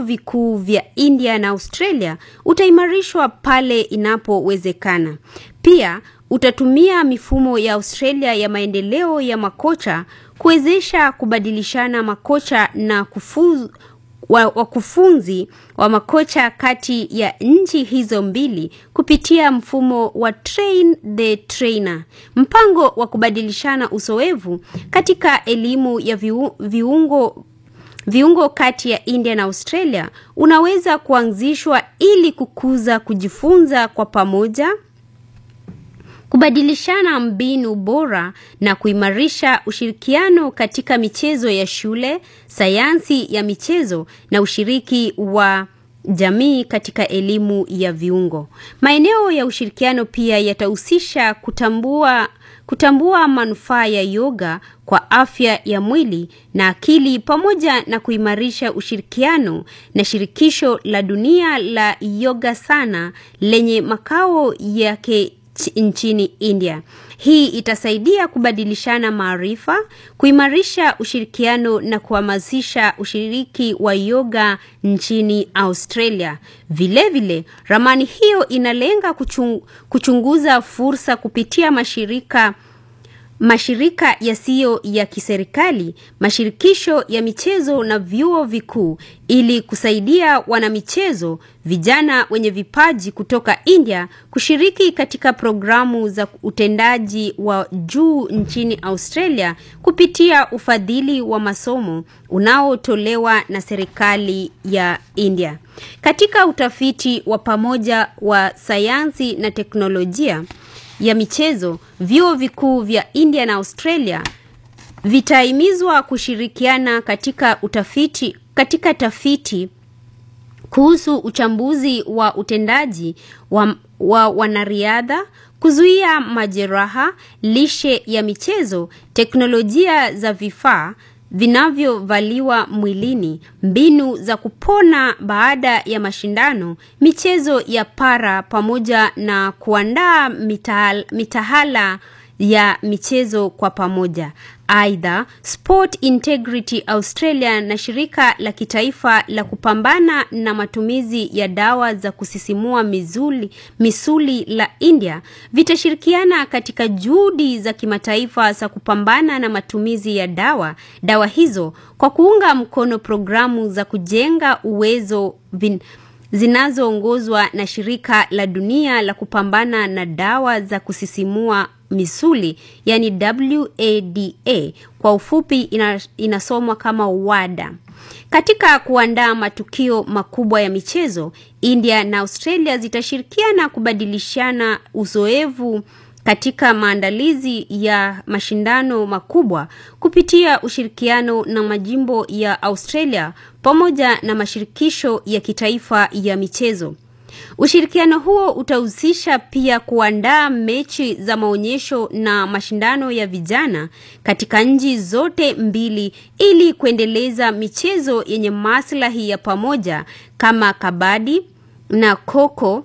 vikuu vya India na Australia utaimarishwa pale inapowezekana. Pia utatumia mifumo ya Australia ya maendeleo ya makocha kuwezesha kubadilishana makocha na kufuzu wakufunzi wa makocha kati ya nchi hizo mbili kupitia mfumo wa train the trainer. Mpango wa kubadilishana uzoefu katika elimu ya viu, viungo viungo kati ya India na Australia unaweza kuanzishwa ili kukuza kujifunza kwa pamoja kubadilishana mbinu bora na kuimarisha ushirikiano katika michezo ya shule, sayansi ya michezo na ushiriki wa jamii katika elimu ya viungo. Maeneo ya ushirikiano pia yatahusisha kutambua kutambua manufaa ya yoga kwa afya ya mwili na akili pamoja na kuimarisha ushirikiano na shirikisho la dunia la yoga sana lenye makao yake nchini India. Hii itasaidia kubadilishana maarifa, kuimarisha ushirikiano na kuhamasisha ushiriki wa yoga nchini Australia. Vilevile vile, ramani hiyo inalenga kuchung, kuchunguza fursa kupitia mashirika mashirika yasiyo ya kiserikali, mashirikisho ya michezo na vyuo vikuu ili kusaidia wanamichezo vijana wenye vipaji kutoka India kushiriki katika programu za utendaji wa juu nchini Australia kupitia ufadhili wa masomo unaotolewa na serikali ya India. Katika utafiti wa pamoja wa sayansi na teknolojia ya michezo, vyuo vikuu vya India na Australia vitahimizwa kushirikiana katika utafiti katika tafiti kuhusu uchambuzi wa utendaji wa, wa wanariadha, kuzuia majeraha, lishe ya michezo, teknolojia za vifaa vinavyovaliwa mwilini, mbinu za kupona baada ya mashindano, michezo ya para pamoja na kuandaa mitahal, mitahala ya michezo kwa pamoja. Aidha, Sport Integrity Australia na shirika la kitaifa la kupambana na matumizi ya dawa za kusisimua misuli, misuli la India vitashirikiana katika juhudi za kimataifa za kupambana na matumizi ya dawa dawa hizo kwa kuunga mkono programu za kujenga uwezo vin, zinazoongozwa na shirika la dunia la kupambana na dawa za kusisimua misuli yani WADA kwa ufupi ina, inasomwa kama WADA. Katika kuandaa matukio makubwa ya michezo, India na Australia zitashirikiana kubadilishana uzoefu katika maandalizi ya mashindano makubwa kupitia ushirikiano na majimbo ya Australia pamoja na mashirikisho ya kitaifa ya michezo. Ushirikiano huo utahusisha pia kuandaa mechi za maonyesho na mashindano ya vijana katika nchi zote mbili ili kuendeleza michezo yenye maslahi ya pamoja kama kabadi na koko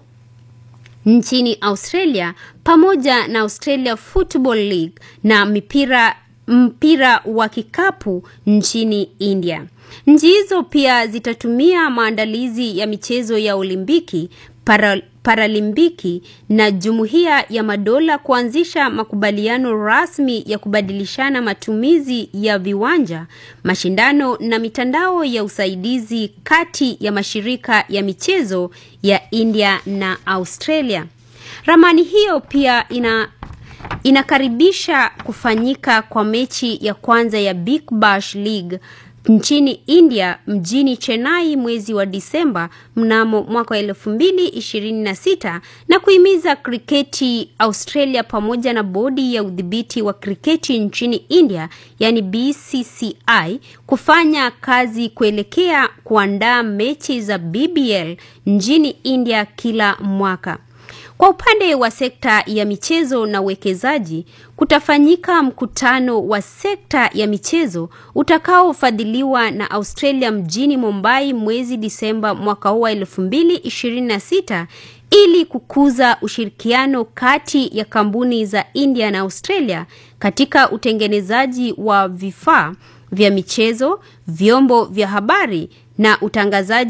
nchini Australia pamoja na Australia Football League na mipira mpira wa kikapu nchini India. Nchi hizo pia zitatumia maandalizi ya michezo ya Olimpiki, para, Paralimpiki na Jumuiya ya Madola kuanzisha makubaliano rasmi ya kubadilishana matumizi ya viwanja, mashindano na mitandao ya usaidizi kati ya mashirika ya michezo ya India na Australia. Ramani hiyo pia ina inakaribisha kufanyika kwa mechi ya kwanza ya Big Bash League nchini India mjini Chennai mwezi wa Disemba mnamo mwaka wa elfu mbili ishirini na sita na kuhimiza kriketi Australia pamoja na bodi ya udhibiti wa kriketi nchini India yani BCCI kufanya kazi kuelekea kuandaa mechi za BBL nchini India kila mwaka. Kwa upande wa sekta ya michezo na uwekezaji, kutafanyika mkutano wa sekta ya michezo utakaofadhiliwa na Australia mjini Mumbai mwezi Disemba mwaka huu wa 2026 ili kukuza ushirikiano kati ya kampuni za India na Australia katika utengenezaji wa vifaa vya michezo, vyombo vya habari na utangazaji